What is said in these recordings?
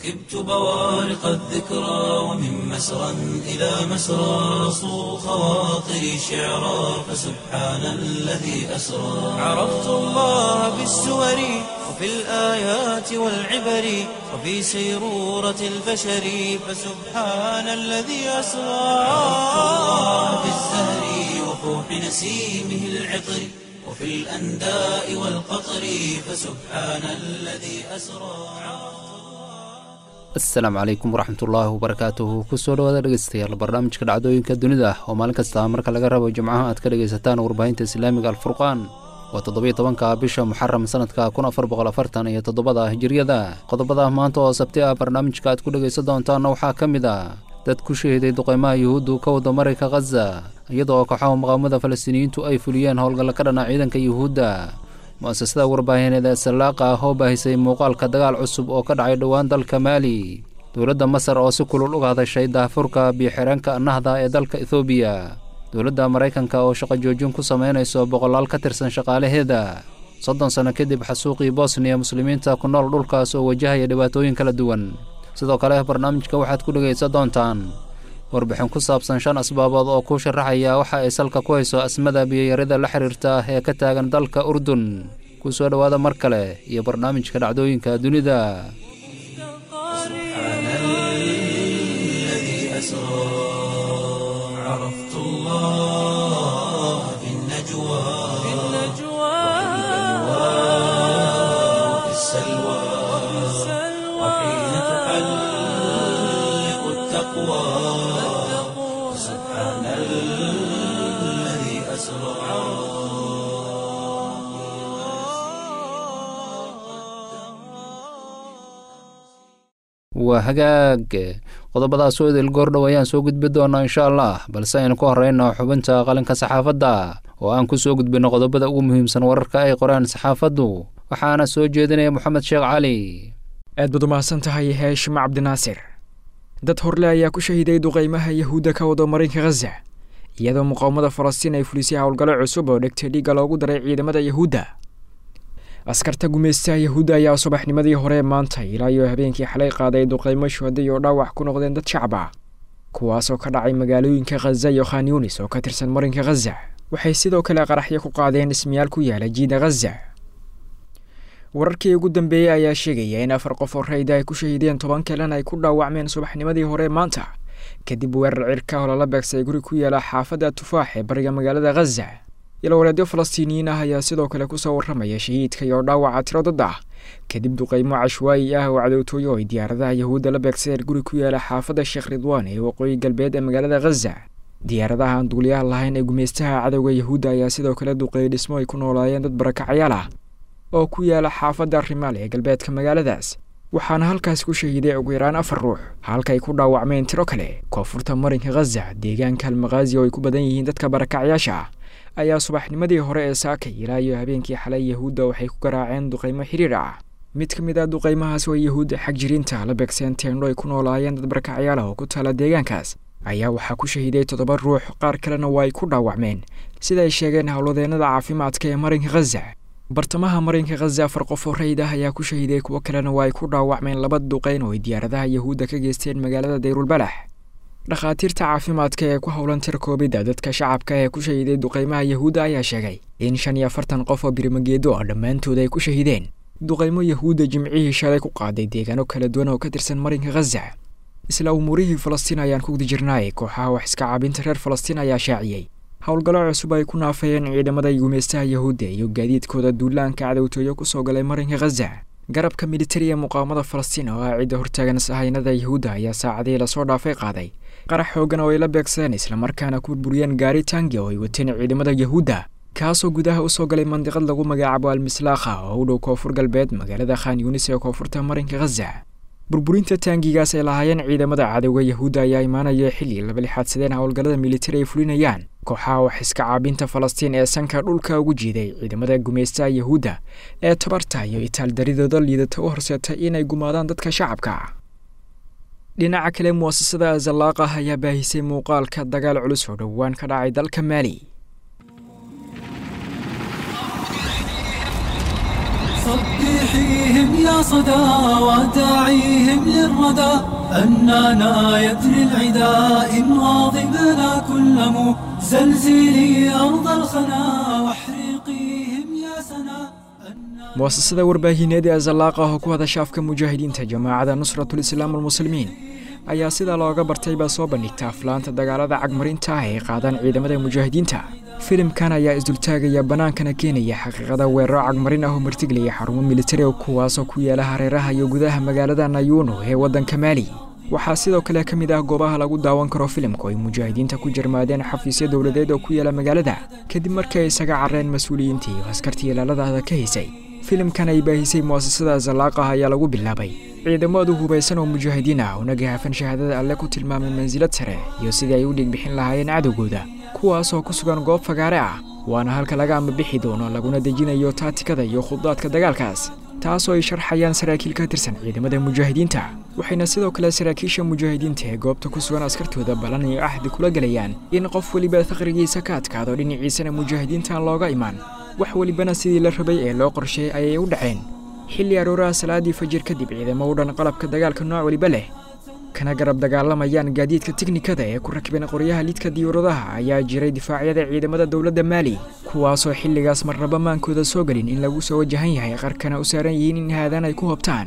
ركبت بوارق الذكرى ومن مسرى إلى مسرى صو خواطري شعرا فسبحان الذي أسرى عرفت الله بالسور وفي الآيات والعبر وفي سيرورة البشر فسبحان الذي أسرى عرفت الله بالزهر وفوح نسيمه العطر وفي الأنداء والقطر فسبحان الذي أسرى asalaamu calaykum waraxmatullaahi wabarakaatuhu kusoo dhawaada dhegeystayaal barnaamijka dhacdooyinka dunida oo maalin kasta marka laga rabo jimcaha aad ka dhegaysataan warbaahinta islaamiga alfurqaan waa toddobiyo tobanka bisha muxaram sanadka kun afar boqol afartan iyo toddobada hijiriyada qodobada maanta oo sabti ah barnaamijka aad ku dhegaysan doontaanna waxaa ka mid ah dad ku shahiday duqeymaha yuhuuddu ka wada marayka khaza iyadoo kooxaha muqaawamada falastiiniyiintu ay fuliyeen howlgalla ka dhana ciidanka yuhuudda mu'asasada warbaahineed ee sallaaqa ah oo baahisay muuqaalka dagaal cusub oo ka dhacay dhowaan dalka maali dowladda masar oo si kulul uga hadashay daahfurka biyo-xireenka nahda ee dalka ethoobiya dowladda maraykanka oo shaqo joojin ku samaynayso boqolaal ka tirsan shaqaalaheeda soddon sanno kadib xasuuqii bosniya muslimiinta ku nool dhulkaas oo wajahaya dhibaatooyin kala duwan sidoo kale barnaamijka waxaad ku dhegaysan doontaan warbixin ku saabsan shan asbaabood oo kuu sharaxaya waxa ay salka ku hayso asmada biyoyarida la xiriirta ee ka taagan dalka urdun ku soo dhowaada mar kale iyo barnaamijka dhacdooyinka dunida سبحان الذي أسرى عرفت الله في النجوى وفي السلوى وحين تحلق التقوى سبحان الذي أسرى waa hagaag qodobadaas oo idil goordhow ayaan soo gudbi doonaa insha allah balse aynu ku horreyno xubinta qalinka saxaafadda oo aan ku soo gudbinno qodobada ugu muhiimsan wararka ay qoraan saxaafaddu waxaana soo jeedinaya moxamed sheekh cali aad baad umahadsan tahay heeshim cabdinaasir dad horle ayaa ku shahiday duqeymaha yahuudda ka wado marinka khaza iyadoo muqaawamada falastiin ay fulisay howlgallo cusub oo dhegtay dhiigga loogu daray ciidamada yahuudda askarta gumaystaha yahuudda ayaa subaxnimadii hore maanta ilaa iyo habeenkii xalay qaaday duqeymo shuhaday oo dhaawac ku noqdeen dad shacab ah kuwaasoo ka dhacay magaalooyinka khaza iyo khan yunis oo ka tirsan marinka khaza waxay sidoo kale qaraxyo ku qaadeen dhismayaal ku yaala jiida khaza wararkii ugu dambeeyey ayaa sheegaya in afar qof oo rayda ay ku shahiideen toban kalena ay ku dhaawacmeen subaxnimadii hore maanta kadib weerar cirka oo lala beegsay guri ku yaala xaafadda tufaax ee bariga magaalada khaza ilowaleedyo falastiiniyiin ah ayaa sidoo kale kusoo warramaya shahiidka iyo dhaawaca tiro dad ah kadib duqeymo cashwaayi ah oo cadowtooyo ay diyaaradaha yahuudda la beegsadeen guri ku yaala xaafadda sheekh ridwaan ee waqooyi galbeed ee magaalada khaza diyaaradaha aan duuliyaha lahayn ee gumaystaha cadowga yahuudda ayaa sidoo kale duqeeyey dhismo ay ku noolaayeen dad barakacyaal ah oo ku yaala xaafadda rimaal ee galbeedka magaaladaas waxaana halkaas ku shahiiday ugu yaraan afar ruux halkaay ku dhaawacmeen tiro kale koonfurta marinka khaza deegaanka almakhazi oo ay ku badan yihiin dadka barakacyaasha ah ayaa subaxnimadii hore ee saakay ilaa iyo habeenkii xalay yahuudda waxay ku garaaceen duqeymo xiriir ah mid ka mid ah duqeymahaas oo yahuudda xag jirinta la beegseen teendho ay ku noolaayeen dad barakacyaal ah oo ku taala deegaankaas ayaa waxaa ku shahiiday toddoba ruux qaar kalena waa ay ku dhaawacmeen sida ay sheegeen howladeennada caafimaadka ee marinka khaza bartamaha marinka khaza afar qof oo rayid ah ayaa ku shahiiday kuwo kalena waa ay ku dhaawacmeen laba duqeyn oo ay diyaaradaha yahuudda ka geysteen magaalada dayrulbalax dhakhaatiirta caafimaadka ee ku howlan tir koobidda dadka shacabka ee ku shahiiday duqeymaha yahuudda ayaa sheegay in shan iyo afartan qof oo birimageedo ah dhammaantood ay ku shahiideen duqeymo yahuudda jimcihii shalay ku qaaday deegaano kala duwan oo ka tirsan marinka khaza isla umuurihii falastiin ayaan ku gudi jirnaay kooxaha wax iska caabinta reer falastiin ayaa shaaciyey howlgallo cusub ay ku naafayeen ciidamada gumaystaha yahuudda iyo gaadiidkooda duulaanka cadowtooyo kusoo galay marinka khaza garabka militariga muqaawamada falastiin oo ah cidda hortaagan sahaynada yahuudda ayaa saacadihii lasoo dhaafay qaaday qarax xoogan oo ay la beegsadeen islamarkaana ku burburiyeen gaari tangi oo ay wateen ciidamada yahuudda kaasoo gudaha usoo galay mandiqad lagu magacaabo almislaakha oo u dhow koonfur galbeed magaalada khan yunis ee koonfurta marinka khaza burburinta taangigaas ay lahaayeen ciidamada cadowga yahuudda ayaa imaanaya xilli laba lixaadsadeen howlgallada militari ay fulinayaan kooxaha wax iska caabinta falastiin ee sanka dhulka ugu jiiday ciidamada gumaystaha yahuudda ee tabarta iyo itaaldaridooda liidata u horseetay inay gumaadaan dadka shacabka dhinaca kale mu'asasada azalaaqah ayaa baahisay muuqaalka dagaal culus oo dhowaan ka dhacay dalka maali صبحيه وداعيهم يا صدى وداعيهم للردى أننا يدري العدا إن غاضبنا كل مو زلزلي أرض الخنا واحرقيهم يا سنا mu'asasada warbaahineed ee azallaaqa oo ku hadasha afka mujaahidiinta jamaacada nusratul islaam almuslimiin ayaa sida looga bartay baa soo bandhigta aflaanta dagaalada cagmarinta ah ee qaadaan ciidamada mujaahidiinta filimkan ayaa isdultaagaya bannaankana keenaya xaqiiqada weeraro cagmarin ah oo martigelaya xarumo militari oo kuwaasoo ku yaala hareeraha iyo gudaha magaalada nayuno ee waddanka maali waxaa sidoo kale ka mid ah goobaha lagu daawan karo filimku ay mujaahidiinta ku jarmaadeen xafiisyo dowladeed oo ku yaala magaalada kadib markii ay isaga carreen mas-uuliyiintii iyo askartii ilaaladaada ka haysay filimkan ay baahisay mu'asasada azalaaqah ayaa lagu bilaabay ciidamadu hubaysan oo mujaahidiin ah una gahaafan shahaadada alle ku tilmaamay mansilad sare iyo sidii ay u dhiigbixin lahaayeen cadowgooda kuwaasoo ku sugan goob fagaare ah waana halka laga ambabixi doono laguna dejinayo taatikada iyo khudaadka dagaalkaas taasoo ay sharxayaan saraakiil ka tirsan ciidamada mujaahidiinta waxayna sidoo kale saraakiisha mujaahidiinta ee goobta ku sugan askartooda balan iyo axdi kula gelayaan in qof weliba faqrigiisa ka adkaado dhinaciisana mujaahidiintaan looga imaan wax welibana sidii la rabay ee loo qorsheeyey ayay u dhaceen xilli arooraha salaadii fajir kadib ciidamo u dhan qalabka dagaalka nooc weliba leh kana garab dagaalamayaan gaadiidka tiknikada ee ku rakibeen qoryaha lidka diyuuradaha ayaa jiray difaacyada ciidamada dowladda maali kuwaasoo xilligaas marnaba maankooda soo gelin in lagu soo wajahan yahay qarkana u saaran yihiin in haadaan ay ku hobtaan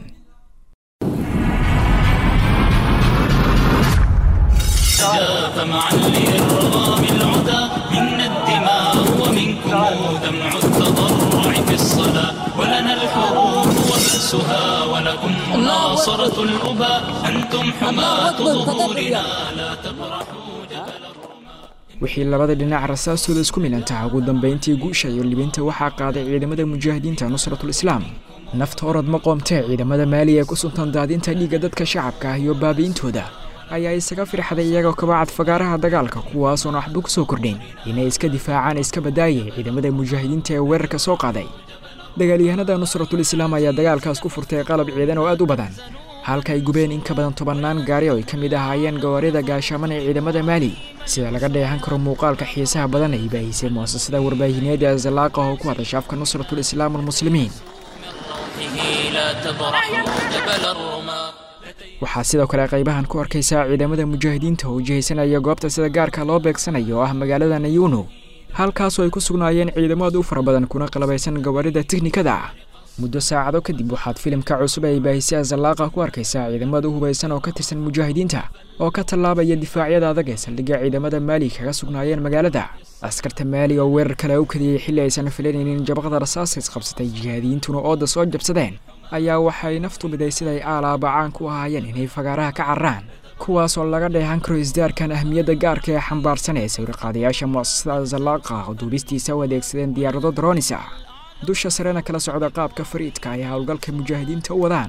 جاف معا لإرغام العدا منا الدماء ومنكم دمع التضرع في الصلاة ولنا الحروب وبأسها ولكم مناصرة الأبى أنتم حماة ظهورنا لا تبرحوا جبل wixii labada dhinac rasaastooda isku milantaha ugu dambayntii guusha iyo libinta waxaa qaaday ciidamada mujaahidiinta nusratul islaam nafta orod ma qoomtee ciidamada maali ee ku suntan daadinta dhiigga dadka shacabka ah iyo baabi'intooda ayaa isaga firxday iyagoo kabacad fagaaraha dagaalka kuwaasoon waxba ku soo kordhayn inay iska difaacaan iska badaayay ciidamada mujaahidiinta ee weerarka soo qaaday dagaalyahanada nusratul islaam ayaa dagaalkaas ku furtay qalab ciidan oo aad u badan halka ay gubeen in ka badan tobannaan gaari oo ay ka mid ahaayeen gawaarida gaashaaman ee ciidamada maali sida laga dheehan karo muuqaalka xiisaha badan ay baahisay mu'asasada warbaahineed ee azalaaqa oo ku hadasha afka nusratul islaam almuslimiin روحه لا تبرحوا جبل الرماة waxaa sidoo kale qaybahan ku arkaysaa ciidamada mujaahidiinta oo jihaysanaya goobta sida gaarka loo beegsanayo oo ah magaalada nayuno halkaasoo ay ku sugnaayeen ciidamo aad u fara badan kuna qalabaysan gawaarida tiknikada ah muddo saacado kadib waxaad filimka cusub ay baahisay azalaaqa ku arkaysaa ciidamada u hubaysan oo ka tirsan mujaahidiinta oo ka tallaabaya difaacyada adag ee saldhigga ciidamada maali kaga sugnaayeen magaalada askarta maali oo weerar kale u kadiyey xilli aysan filanaynin jabaqada rasaaskays qabsatay jihaadiyiintuna ooda soo jabsadeen ayaa waxay naftu miday siday aalaaba caan ku ahaayeen inay fagaaraha ka cararaan kuwaasoo laga dheehan karo isdaarkan ahmiyadda gaarka ee xambaarsan ee sawirqaadayaasha mu'asasada azalaaqa oo duubistiisa u adeegsadeen diyaarado dronis ah dusha sarena kala socda qaabka fariidka ay howlgalka mujaahidiinta u wadaan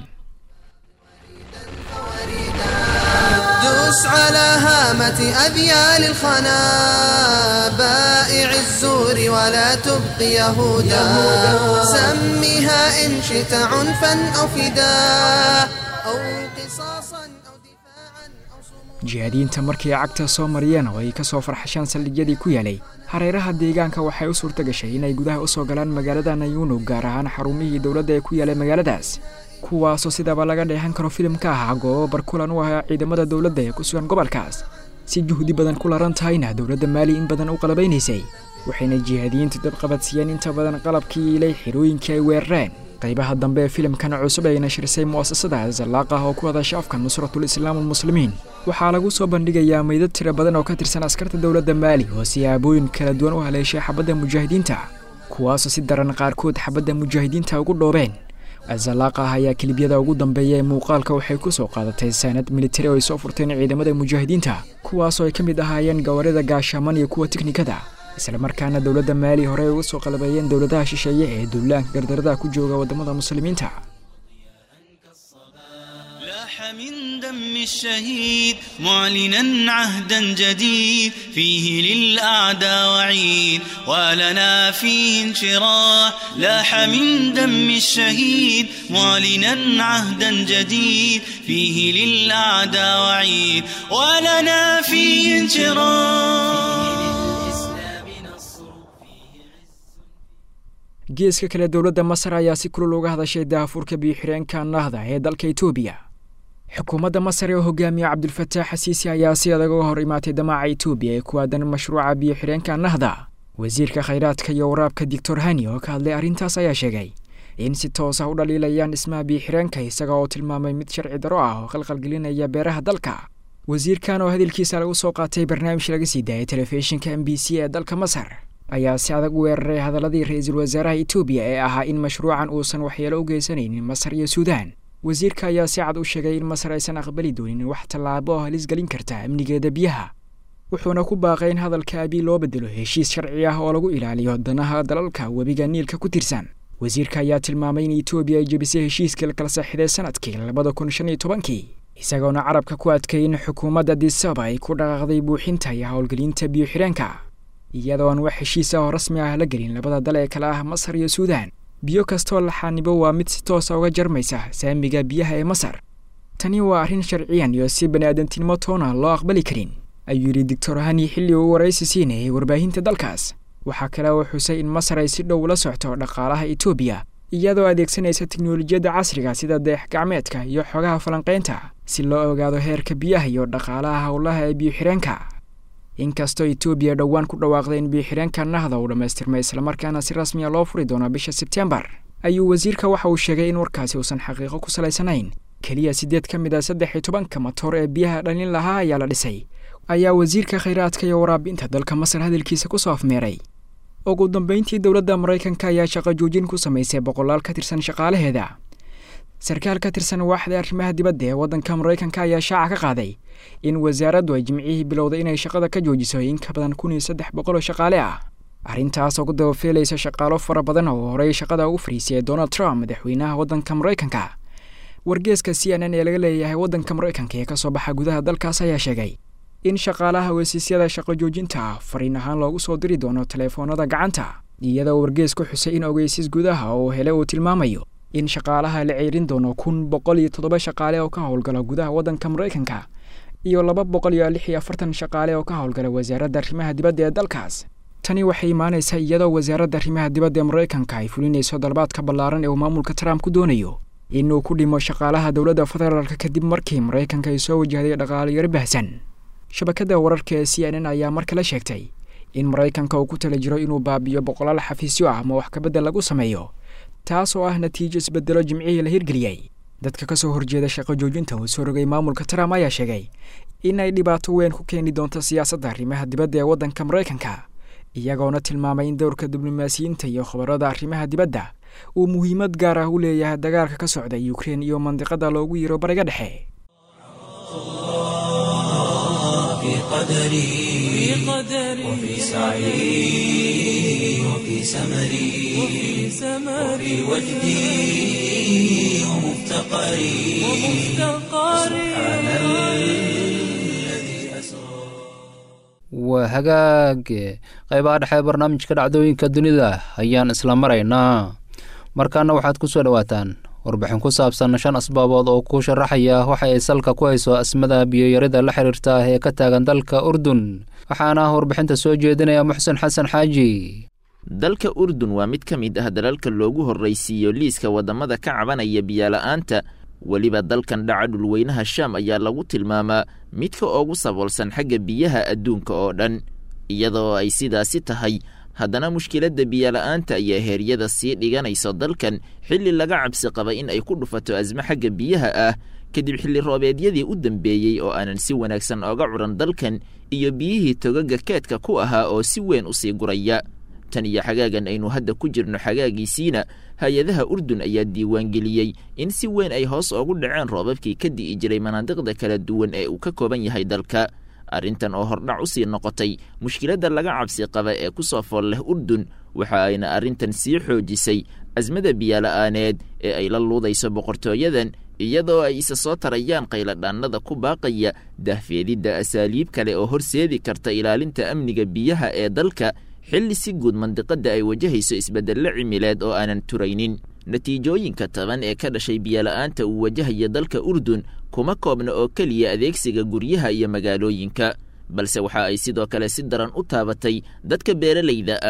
دوس على هامة أذيال الخنا بائع الزور ولا تبقي يهودا سميها إن شئت عنفا أو فداء أو قصاصا أو دفاعا أو صمودا jihaadiyiinta markii cagta soo mariyeen oo ay ka soo farxasheen saldhigyadii ku yaalay hareeraha deegaanka waxay u suurta gashay inay gudaha u soo galaan magaalada nayuno gaar ahaan xarumihii dowladda ee ku yaalay magaaladaas kuwaasoo sidaaba laga dheehan karo filimka ahaa goobo barkulan u ahaa ciidamada dowladda ee ku sugan gobolkaas si juhdi badan ku laran tahayna dowladda maali in badan u qalabaynaysay waxayna jihaadiyiintu dabqabadsiiyeen inta badan qalabkii ilay xirooyinkii ay weerareen qaybaha dambe ee filimkan cusub ay nashirisay mu'asasada azalaaqah oo ku hadasha afka nusratul islaam almuslimiin waxaa lagu soo bandhigayaa meydad tiro badan oo ka tirsan askarta dowladda maali oo siyaabooyin kala duwan u haleeshay xabadda mujaahidiinta kuwaasoo si daran qaarkood xabadda mujaahidiinta ugu dhoobeen azalaaqah ayaa kelibyada ugu dambeeya ee muuqaalka waxay ku soo qaadatay saanad militari oo ay soo furteen ciidamada mujaahidiinta kuwaasoo ay ka mid ahaayeen gawaarida gaashaaman iyo kuwa tiknikada islamarkaana dowladda maali horey uga soo qalabeeyeen dowladaha shisheeye ee duulaanka gardaradaha ku jooga waddamada muslimiinta لاح من دم الشهيد معلنا عهدا جديد فيه للأعداء وعيد ولنا فيه انشراح لاح من دم الشهيد معلنا عهدا جديد فيه للأعداء وعيد ولنا فيه انشراح geeska kale dowladda masar ayaa si kulul uga hadashay daafurka biyo-xireenka nahda ee dalka etoobiya xukuumadda masar ee hogaamiya cabdulfataax xasiisi ayaa si adag uga hor imaatay damaaca etoobiya ee ku aadan mashruuca biyo-xireenka nahda wasiirka khayraadka iyo waraabka doctor hani oo ka hadlay arrintaas ayaa sheegay in si toos ah u dhaliilayaan dhismaha biyo-xireenka isaga oo tilmaamay mid sharci daro ah oo qalqalgelinaya beeraha dalka wasiirkan oo hadalkiisa lagu soo qaatay barnaamij laga sii daayay telefishinka m b c ee dalka masar ayaa si adag u weeraray hadaladii ra-iisul wasaaraha etoobiya ee ahaa in mashruucan uusan waxyeelo u geysanaynin masar iyo suudaan wasiirka ayaa si cad u sheegay in masar aysan aqbali doonin wax tallaabo oo halis gelin karta amnigeeda biyaha wuxuuna ku baaqay in hadalka abii loo bedelo heshiis sharci ah oo lagu ilaaliyo danaha dalalka webiga niilka ku tirsan wasiirka ayaa tilmaamay in etoobiya ay jebisay heshiiskii la kala saxiday sanadkii labada kun shan iyo tobankii isagoona carabka ku adkay in xukuumadda disaba ay ku dhaqaaqday buuxinta iyo howlgelinta biyo-xireenka iyadoo aan wax heshiis ah oo rasmi ah la gelin labada dal ee kale ah masar iyo suudaan biyo kastoo laxaanibo waa mid si toosa uga jarmaysa saamiga biyaha ee masar tani waa arrin sharciyan iyo si bani-aadantinimo toona loo aqbali karin ayuu yidhi doctor hani xilli uu waraysi siinayay warbaahinta dalkaas waxaa kale oo xusay in masar ay si dhow la socto dhaqaalaha etoobiya iyadoo adeegsanaysa teknolojiyadda casriga sida deex gacmeedka iyo xogaha falanqaynta si loo ogaado heerka biyaha iyo dhaqaalaha howlaha ee biyo-xireenka inkastoo etoobiya dhowaan ku dhawaaqday in biyo-xireenka nahda uu dhammaystirmay islamarkaana si rasmiya loo furi doono bisha sebtembar ayuu wasiirka waxa uu sheegay in warkaasi uusan xaqiiqo ku salaysanayn keliya siddeed ka mid a saddex iyo tobanka matoor ee biyaha dhalin lahaa ayaa la dhisay ayaa wasiirka khayraadka iyo waraabinta dalka masar hadalkiisa ku soo afmeeray ugu dambeyntii dowladda maraykanka ayaa shaqo joojin ku samaysay boqolaal ka tirsan shaqaalaheeda sarkaal ka tirsan waaxda arrimaha dibadda ee waddanka maraykanka ayaa shaaca ka qaaday in wasaaraddu ay jimcihii bilowday inay shaqada ka joojiso in ka badan kun iyo saddex boqol oo shaqaale ah arrintaas oo ku dabafeelaysa shaqaalo fara badan oo horey shaqada ugu fariisiyay donald trump madaxweynaha waddanka maraykanka wargeeska c n n ee laga leeyahay waddanka maraykanka ee ka soo baxa gudaha dalkaas ayaa sheegay in shaqaalaha wasiisyada shaqo joojinta ah fariin ahaan loogu soo diri doono teleefoonada gacanta iyadoo wargees ku xusay in ogeysiis gudaha oo hele uu tilmaamayo in shaqaalaha la ceerin doono kun boqol iyo toddoba shaqaale oo ka howlgala gudaha waddanka maraykanka iyo laba boqol iyo lix iyo afartan shaqaale oo ka howlgala wasaaradda arrimaha dibadda ee dalkaas tani waxay imaanaysaa iyadoo wasaaradda arrimaha dibadda ee maraykanka ay fulinayso dalbaadka ballaaran ee uu maamulka trump ku doonayo inuu ku dhimo shaqaalaha dowladda federaalka kadib markii maraykanka ay soo wajahday dhaqaaliyaro bahsan shabakadda wararka ee c n n ayaa mar kale sheegtay in maraykanka uu ku tala jiro inuu baabiyo boqolaal xafiisyo ah ama wax kabedel lagu sameeyo taas oo ah natiijo isbedelo jimcihii la hirgeliyey dadka ka soo horjeeda shaqo joojinta uu soo rogay maamulka trump ayaa sheegay in ay dhibaato weyn ku keeni doonto siyaasadda arrimaha dibadda ee waddanka maraykanka iyagoona tilmaamay in dowrka diblomaasiyiinta iyo khabarada arrimaha dibadda uu muhiimad gaar ah u leeyahay dagaalka ka socda ukrein iyo mandiqada loogu yiro bariga dhexe في قدري وفي سعي وفي سمري وفي وجدي ومفتقري سبحان الذي أسرى waa hagaag qaybaha dhexe barnaamijka dhacdooyinka dunida ayaan isla maraynaa markaana waxaad ku soo dhowaataan warbixin ku saabsan shan asbaabood oo ku sharaxaya waxa ay salka ku hayso asmada biyoyarida la xiriirta ah ee ka taagan dalka urdun waxaana warbixinta soo jeedinaya muxsen xasan xaaji dalka urdun waa mid ka mid ah dalalka loogu horraysiiyo liiska waddamada ka cabanaya biyola'aanta weliba dalkan dhaca dhulweynaha shaam ayaa lagu tilmaamaa midka ugu saboolsan xagga biyaha adduunka oo dhan iyadoo ay sidaasi tahay haddana mushkiladda biyola'aanta ayaa heeryada sii dhiganayso dalkan xilli laga cabsi qaba in ay ku dhufato asmo xagga biyaha ah kadib xilli roobeedyadii u dambeeyey oo aanan si wanaagsan ooga curan dalkan iyo biyihii togaga keedka ku ahaa oo si weyn u sii guraya tan iyo xagaagan aynu hadda ku jirno xagaagiisiina hay-adaha urdun ayaa diiwaangeliyey in si weyn ay hoos oogu dhaceen roobabkii ka di'i jiray manaadiqda kala duwan ee uu ka kooban yahay dalka arrintan oo hordhac u sii noqotay mushkiladda laga cabsi qaba ee ku soo fool leh urdun waxa ayna arrintan sii xoojisay asmada biyola'aaneed ee ay la luudayso boqortooyadan iyadoo ay isa soo tarayaan qayladhaannada ku baaqaya dahfeedidda asaaliib kale oo horseedi karta ilaalinta amniga biyaha ee dalka xilli si guud mandiqadda ay wajahayso isbeddello cimileed oo aanan turaynin natiijooyinka taban ee ka dhashay biyola'aanta uu wajahaya dalka urdun kuma koobna oo keliya adeegsiga guryaha iyo magaalooyinka balse waxa ay sidoo kale si daran u taabatay dadka beeralayda ah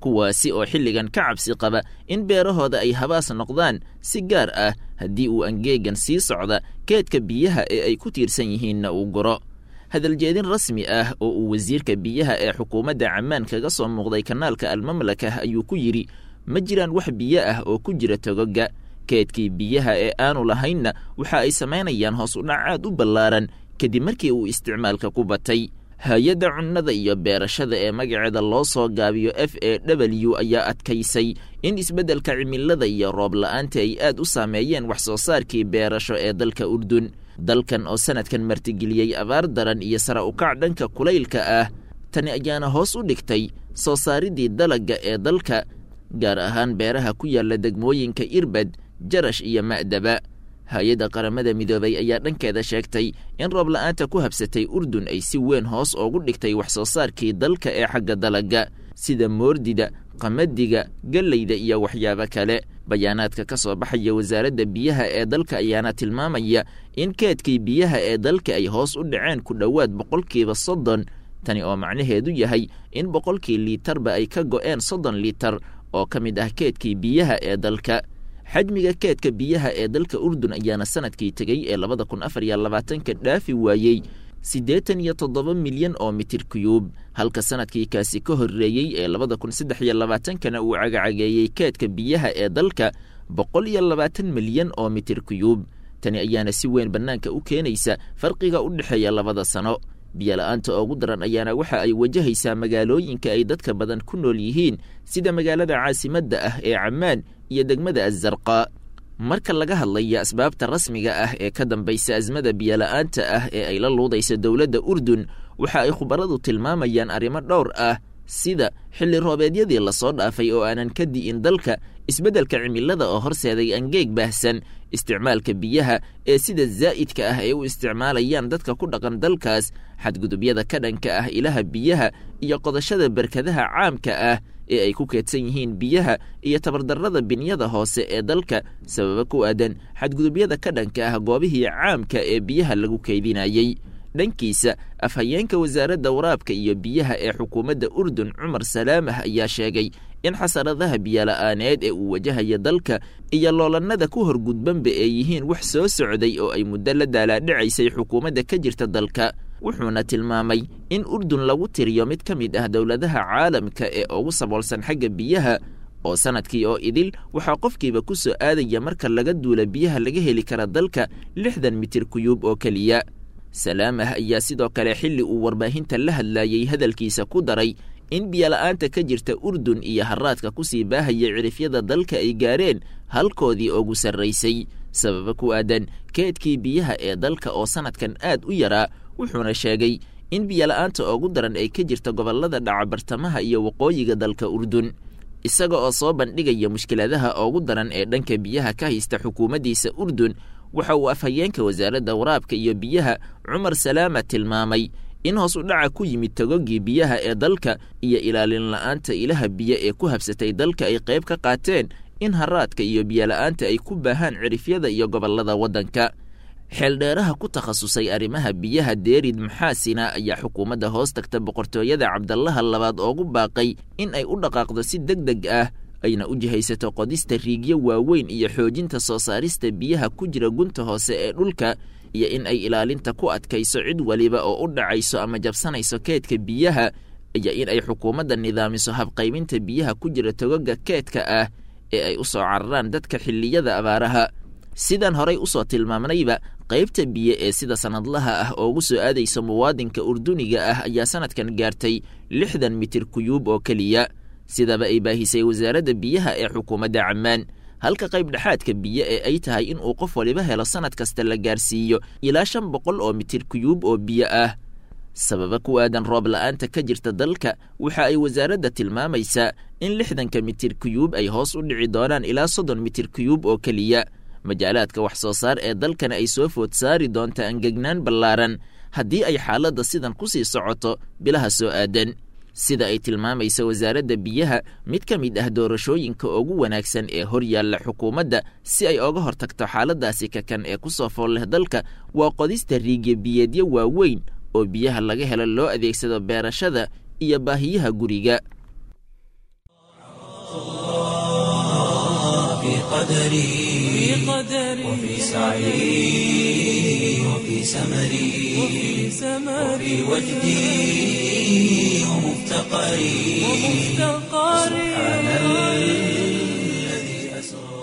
kuwaasi oo xilligan ka cabsi qaba in beerahooda ay habaas noqdaan si gaar ah haddii uu angeegan sii socda keedka biyaha ee ay ku tiirsan yihiinna uu guro hadaljeedin rasmi ah oo uu wasiirka biyaha ee xukuumadda cammaan kaga soo muuqday kanaalka almamlaka ayuu ku yidhi ma jiraan wax biyo ah oo ku jira togoga keedkii biyaha ee aanu lahaynna waxa ay samaynayaan hoos u dhac aad u ballaaran kadib markii uu isticmaalka ku batay hay-adda cunnada iyo beerashada ee magaceeda loo soo gaabiyo f a w ayaa adkaysay in isbeddelka cimilada iyo roob la'aanta ay aad u saameeyeen wax soo saarkii beerasho ee dalka urdun dalkan oo sanadkan martigeliyey abaar daran iyo sara ukac dhanka kulaylka ah tani ayaana hoos u dhigtay soo saaridii dalagga ee dalka gaar ahaan beeraha ku yaalla degmooyinka irbad jarash iyo ma'daba hay-adda qaramada midoobay ayaa dhankeeda sheegtay in roob la'aanta ku habsatay urdun ay si weyn hoos oogu dhigtay wax soo saarkii dalka ee xagga dalagga sida moordida qamadiga gellayda iyo waxyaabo kale bayaanaadka ka soo baxaya wasaaradda biyaha ee dalka ayaana tilmaamaya in keedkii biyaha ee dalka ay hoos u dhaceen ku dhowaad boqolkiiba soddon tani oo macnaheedu yahay in boqolkii liitarba ay ka go'een soddon liitar oo ka mid ah keedkii biyaha ee dalka xajmiga keedka biyaha ee dalka urdun ayaana sanadkii tegey ee labada kun afar iyo labaatanka dhaafi waayey siddeetan iyo toddoba milyan oo mitir kuyuub halka sanadkii kaasi ka horreeyey ee labada kun saddex iyo labaatankana uu cagacageeyey keedka biyaha ee dalka boqol iyo labaatan milyan oo mitir kuyuub tani ayaana si weyn bannaanka u keenaysa farqiga u dhexeeya labada sano biyola'aanta ugu daran ayaana waxa ay wajahaysaa magaalooyinka ay dadka badan ku nool yihiin sida magaalada caasimadda ah ee cammaan iyo degmada azarqaa marka laga hadlaya asbaabta rasmiga ah ee ka dambaysa asmada biyola'aanta ah ee ay la luudaysa dowladda urdun waxa ay khubaradu tilmaamayaan arrimo dhowr ah sida xilli roobeedyadii lasoo dhaafay oo aanan ka di'in dalka isbeddelka cimilada oo horseeday angeeg baahsan isticmaalka biyaha ee sida zaa'idka ah ay u isticmaalayaan dadka ku dhaqan dalkaas xadgudubyada ka dhanka ah ilaha biyaha iyo qodashada barkadaha caamka ah ee ay ku keedsan yihiin biyaha iyo tabardarrada binyada hoose ee dalka sababa ku aadan xadgudubyada ka dhanka ah goobihii caamka ee biyaha lagu keydinayey dhankiisa afhayeenka wasaaradda waraabka iyo biyaha ee xukuumadda urdun cumar salaamah ayaa sheegay in xasaradaha biyola'aaneed ee uu wajahaya dalka iyo loolannada ku horgudbanba ee yihiin wax soo socday oo ay muddo la daalaadhicaysay xukuumadda ka jirta dalka wuxuuna tilmaamay in urdun lagu tiriyo mid ka mid ah dowladaha caalamka ee ugu saboolsan xagga biyaha oo sanadkii oo idil waxaa qofkiiba ku soo aadaya marka laga duula biyaha laga heli kara dalka lixdan mitir kuyuub oo keliya salaamah ayaa sidoo kale xilli uu warbaahinta la hadlayey hadalkiisa ku daray in biyola'aanta ka jirta urdun iyo haraadka kusii baahaya cirifyada dalka ay gaareen halkoodii ugu sarraysay sababa ku aadan keedkii biyaha ee dalka oo sanadkan aad u yaraa wuxuuna sheegay in biyola'aanta ugu daran ay ka jirta gobollada dhaca bartamaha iyo waqooyiga dalka urdun isaga oo soo bandhigaya mushkiladaha ugu daran ee dhanka biyaha ka haysta xukuumaddiisa urdun waxa uu afhayeenka wasaaradda waraabka iyo biyaha cumar salaama tilmaamay in hoos u dhaca ku yimid togogii biyaha ee dalka iyo ilaalin la'aanta ilaha biyo ee ku habsatay dalka ay qayb ka qaateen in haraadka iyo biyola'aanta ay ku baahaan cirifyada iyo gobollada waddanka xeeldheeraha ku takhasusay arrimaha biyaha deerid maxaasina ayaa xukuumadda hoos tagta boqortooyada cabdallaha labaad oogu baaqay in ay u dhaqaaqdo si deg deg ah ayna u jihaysato qodista riigyo waaweyn iyo xoojinta soo saarista biyaha ku jira gunta hoose ee dhulka iyo in ay ilaalinta ku adkayso cid waliba oo u dhacayso ama jabsanayso keedka biyaha iyo in ay xukuumadda nidaamiso habqaybinta biyaha ku jira togoga keedka ah ee ay u soo cararaan dadka xilliyada abaaraha sidaan horay usoo tilmaamnayba qaybta biyo ee sida sanadlaha ah oogu soo aadaysa muwaadinka urduniga ah ayaa sanadkan gaartay lixdan mitir kuyuub oo keliya sidaba ay baahisay wasaaradda biyaha ee xukuumadda cammaan halka qayb dhexaadka biyo ee ay tahay in uu qof waliba helo sannad kasta la gaarsiiyo ilaa shan boqol oo mitir kuyuub oo biyo ah sababa ku aadan roob la'aanta ka jirta dalka waxa ay wasaaradda tilmaamaysaa in lixdanka mitir kuyuub ay hoos u dhici doonaan ilaa soddon mitir kuyuub oo keliya majaalaadka wax soo saar ee dalkana ay soo food saari doonta angegnaan ballaaran haddii ay xaaladda sidan ku sii socoto bilaha soo aadan sida ay tilmaamaysa wasaaradda biyaha mid ka mid ah doorashooyinka ugu wanaagsan ee hor yaalla xukuumadda si ay oga hortagto xaaladdaasi kakan ee ku soo fool leh dalka waa qodista riigya biyeedyo waaweyn oo biyaha laga helo loo adeegsado beerashada iyo baahiyaha guriga قدري وفي سعي وفي سمري وفي وجدي ومفتقري سبحان الذي أسرى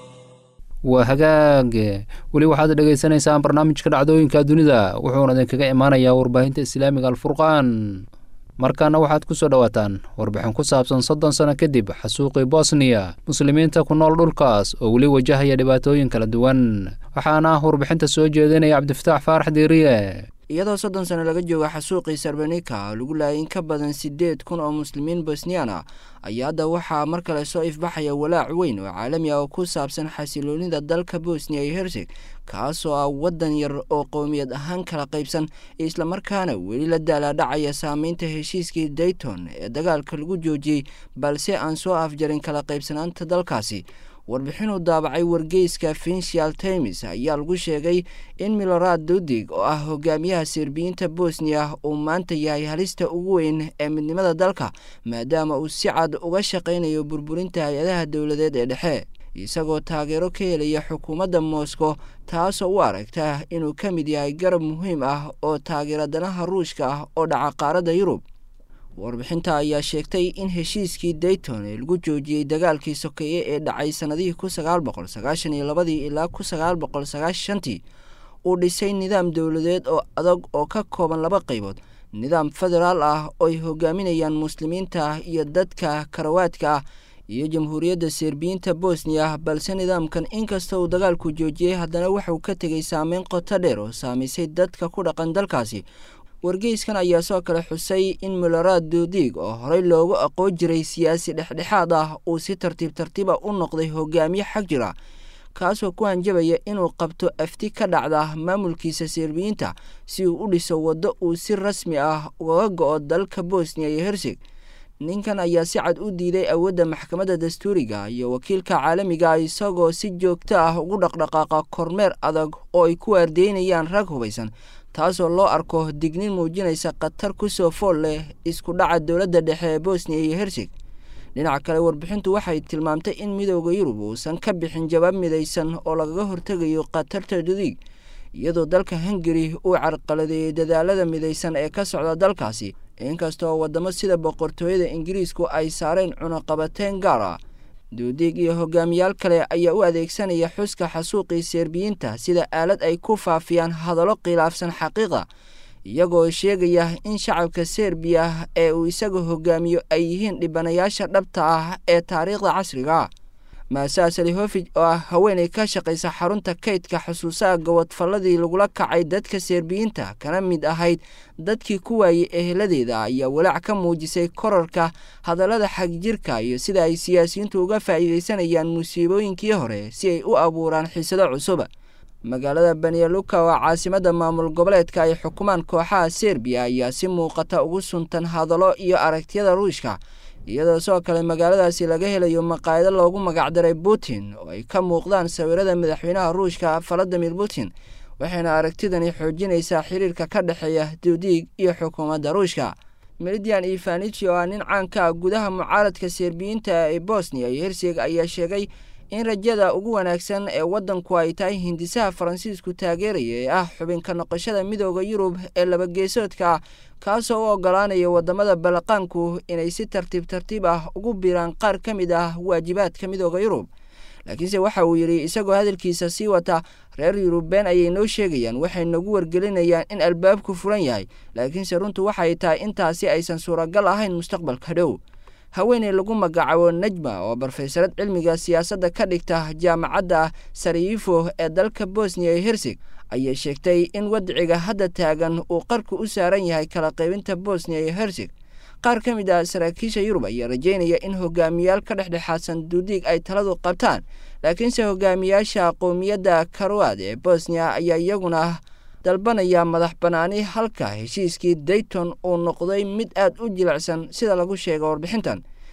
waa hagaage weli waxaad dhegaysanaysaan barnaamijka dhacdooyinka dunida wuxuuna idinkaga imaanayaa warbaahinta islaamiga alfurqaan markaana waxaad ku soo dhowaataan warbixin ku saabsan soddon sano kadib xasuuqii bosniya muslimiinta ku nool dhulkaas oo weli wajahaya dhibaatooyin kala duwan waxaana warbixinta soo jeedinaya cabdifataax faarax diiriye iyadoo soddon sano laga jooga xasuuqii sarbanika oo lagu laayay in ka badan siddeed kun oo muslimiin bosniyaan ah ayaa hadda waxaa mar kale soo ifbaxaya walaac weyn oo caalami ah oo ku saabsan xasiloonida dalka bosniya iyo herseg kaasoo ah waddan yar oo qowmiyad ahaan kala qaybsan islamarkaana weli la daalaadhacaya saameynta heshiiskii dayton ee dagaalka lagu joojiyey balse aan soo afjarin kala qaybsanaanta dalkaasi warbixinuu daabacay wargeyska financial times ayaa lagu sheegay in milorad dudig oo ah hogaamiyaha serbiyiinta bosniya uu maanta yahay halista ugu weyn ee midnimada dalka maadaama uu si cad uga shaqaynayo burburinta hay-adaha dowladeed ee dhexe isagoo taageero ka helaya xukuumadda moscow taasoo u aragta inuu ka mid yahay garab muhiim ah oo taageera danaha ruushka ah oo dhaca qaaradda yurub warbixinta ayaa sheegtay in heshiiskii dayton ee lagu joojiyey dagaalkii sokeeye ee dhacay sannadihii kun sagaal boqol sagaashan iyo labadii ilaa kun sagaal boqol sagaashantii uu dhisay nidaam dowladeed oo adag oo ka kooban laba qaybood nidaam federaal ah oo ay hogaaminayaan muslimiinta iyo dadka karawaadka ah iyo jamhuuriyadda serbiyiinta bosniya balse nidaamkan inkasta uu dagaalku joojiyey haddana waxauu ka tegay saameyn qoto dheer oo saamaysay dadka ku dhaqan dalkaasi wargeyskan ayaa soo kale xusay in milorad dudig oo horey loogu aqoon jiray siyaasi dhexdhexaad ah uu si tartiib tartiiba u noqday hogaamiye xag jira kaasoo ku hanjabaya inuu qabto afti ka dhacda maamulkiisa serbiyiinta si uu u dhiso waddo uu si rasmi ah ugaga go-o dalka bosniya iyo herseg ninkan ayaa si cad u diiday awoodda maxkamadda dastuuriga iyo wakiilka caalamiga isagoo si joogto ah ugu dhaqdhaqaaqa kormeer adag oo ay ku waardeynayaan rag hubaysan taasoo loo arko dignin muujinaysa khatar ku soo fool leh isku dhaca dowladda dhexe ee bosniya iyo herseg dhinaca kale warbixintu waxay tilmaamtay in midooda yurub uusan ka bixin jawaab midaysan oo lagaga hortegayo khatarta dudig iyadoo dalka hungari uu carqaladeeyey dadaalada midaysan ee ka socda dalkaasi inkastoo waddamo sida boqortooyada ingiriisku ay saareen cunaqabateyn gaar ah duudiig iyo hogaamiyaal kale ayaa u adeegsanaya xuska xasuuqii serbiyiinta sida aalad ay ku faafiyaan hadallo khilaafsan xaqiiqa iyagoo sheegaya in shacabka serbiya ee uu isaga hogaamiyo ay yihiin dhibanayaasha dhabta ah ee taariikhda casriga maasaa salihofij oo ah haweenay ka shaqaysa xarunta kaydka xusuusaha gobodfalladii lagula kacay dadka serbiyiinta kana mid ahayd dadkii ku waayey eheladeeda ayaa walaac ka muujisay korarka hadallada xagjirka iyo sida ay siyaasiyiintu uga faa'iidaysanayaan musiibooyinkii hore si ay u abuuraan xiisado cusub magaalada banyaluka oo caasimadda maamul goboleedka ay xukumaan kooxaha serbiya ayaa si muuqata ugu suntan hadallo iyo aragtiyada ruushka iyadoo sidoo kale magaaladaasi laga helayo maqaayado loogu magacdaray putin oo ay ka muuqdaan sawirada madaxweynaha ruushka valadimir putin waxayna aragtidani xoojinaysaa xiriirka ka dhexeeya duudiig iyo xukuumadda ruushka melidian ivanich oo ah nin caanka ah gudaha mucaaradka serbiyiinta ee bosniya iyo herseg ayaa sheegay in rajada ugu wanaagsan ee waddanku ay tahay hindisaha faransiisku taageeraya ee ah xubinka noqoshada midooda yurub ee labageesoodka ah kaasoo u ogolaanaya waddamada balaqaanku inay si tartiib tartiib ah ugu biiraan qaar ka mid ah waajibaadka midooda yurub laakiinse waxa uu yidhi isagoo hadalkiisa sii wata reer yurubeen ayay noo sheegayaan waxay nagu wargelinayaan in albaabku furan yahay laakiinse runtu waxay tahay intaasi aysan suuragal ahayn mustaqbalka dhow haweeney lagu magacaabo najma oo barofeysarad cilmiga siyaasadda ka dhigta jaamacadda sarayifo ee dalka bosniya iyo herseg ayay sheegtay in wadciga hadda taagan uu qarku u saaran yahay kala qaybinta bosniya iyo herseg qaar ka mid ah saraakiisha yurub ayaa rajeynaya in hogaamiyaal ka dhexdhexaadsan duudiig ay taladu qabtaan laakiinse hogaamiyaasha qowmiyadda karoad ee bosniya ayaa iyaguna dalbanaya madax bannaani halka heshiiskii dayton uu noqday mid aad u jilicsan sida lagu sheega warbixintan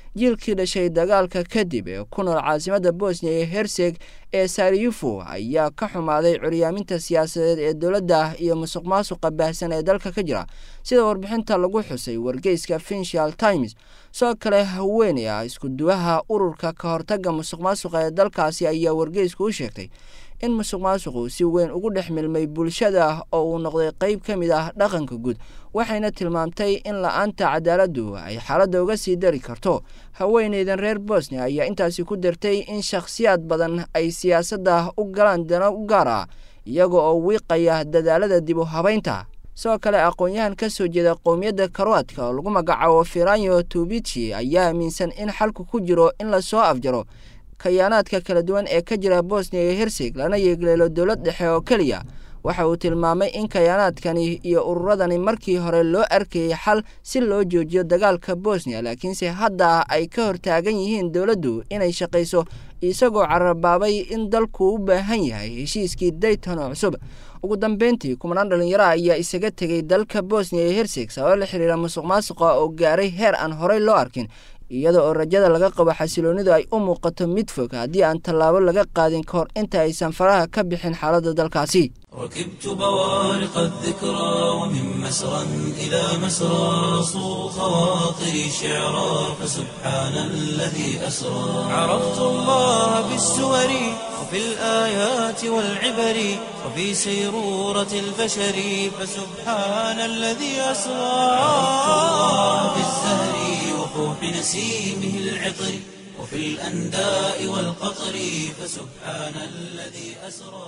jiilkii dhashay dagaalka kadib ee ku nool caasimadda bosniya iyo herseg ee sariyufo ayaa ka xumaaday curyaaminta siyaasadeed ee dowladda iyo musuq maasuqa baahsan ee dalka ka jira sida warbixinta lagu xusay wargeyska financial times soo kale haweeney ah iskuduwaha ururka ka hortaga musuq maasuqa ee dalkaasi ayaa wargeysku u sheegtay in musuq maasuqu si weyn ugu dhex milmay bulshada oo uu noqday qeyb ka mid ah dhaqanka guud waxayna tilmaamtay in la-aanta cadaaladdu ay xaaladda uga sii dari karto haweeneydan reer bosnia ayaa intaasi ku dartay in shakhsiyaad badan ay siyaasadda u galaan dano u gaar ah iyaga oo wiiqaya dadaalada dib u habaynta sidoo kale aqoon-yahan ka soo jeeda qowmiyadda karoatka oo lagu magacaabo firanyo tubici ayaa aaminsan in xalku ku jiro in lasoo afjaro kayaanaadka kala duwan ee ka jira bosniya iyo herseg lana yeegleelo dowlad dhexe oo keliya waxa uu tilmaamay in kayaanaadkani iyo ururadani markii hore loo arkayay xal si loo joojiyo dagaalka bosniya laakiinse hadda ay ka hortaagan yihiin dowladdu inay shaqayso isagoo carabaabay in dalku u baahan yahay heshiiskii dayton oo cusub ugu dambeyntii kumanaan dhalinyaro ayaa isaga tegay dalka bosniya iyo herseg sabab la xiriira musuq maasuqa oo gaaray heer aan horey loo arkin iyada oo rajada laga qabo xasiloonidu ay u muuqato mid fog haddii aan tallaabo laga qaadin ka hor inta aysan faraha ka bixin xaaladda dalkaasi ركبت بوارق الذكرى ومن مسرى إلى مسرى صو خواطري شعرا فسبحان الذي أسرى عرفت الله بالسور وفي الآيات والعبر وفي سيرورة البشر فسبحان الذي أسرى عرفت الله بالزهر وفوح نسيمه العطر وفي الأنداء والقطر فسبحان الذي أسرى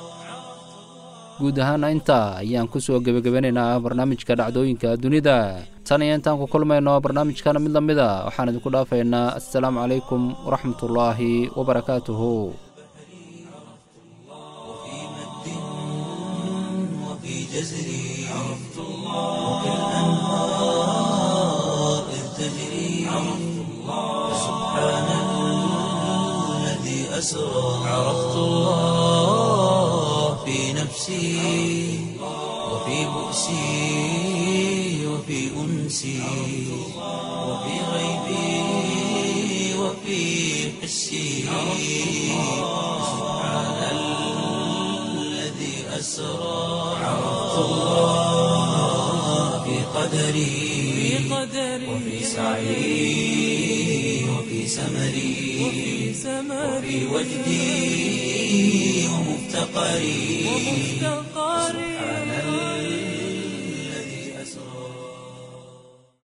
guud ahaana intaa ayaan ku soo gebagabanaynaa barnaamijka dhacdooyinka dunida tan iyo intaan ku kulmayno barnaamijkana mid la mid a waxaan idinku dhaafaynaa assalaamu calaykum waraxmatullaahi wabarakaatuhu وفي جزري عرفت الله وفي الأنهار إذ تجري عرفت الله سبحان الذي أسرى عرفت الله في نفسي وفي بؤسي وفي أنسي وفي غيبي وفي حسي سبحان الذي أسرى عرفت الله في قدري وفي سعي وفي سمري وفي وجدي ومفتقري